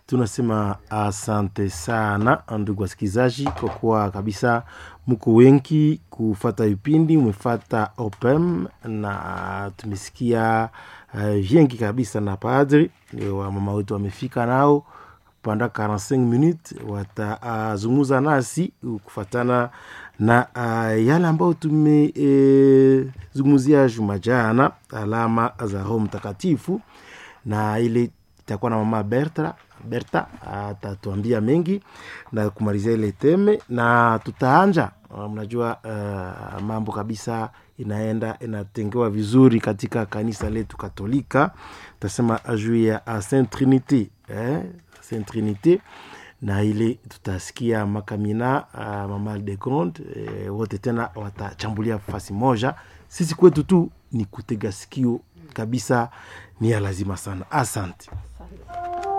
tunasema asante sana ndugu wasikilizaji kwa kuwa kabisa mko wengi kufata vipindi umefata opem na tumesikia uh, vingi kabisa na padri wa mama wetu wamefika nao panda 45 minutes watazungumza uh, nasi kufatana na uh, yale ambayo tumezungumzia e, juma jana alama za roho mtakatifu na ile itakuwa na mama berta berta atatuambia mengi na kumalizia ile teme na tutaanja mnajua uh, mambo kabisa inaenda inatengewa vizuri katika kanisa letu katolika tasema juu ya saint trinité eh? saint trinité na ile tutasikia makamina uh, mama de grande eh, wote tena watachambulia fasi moja sisi kwetu tu ni kutega sikio kabisa ni ya lazima sana asante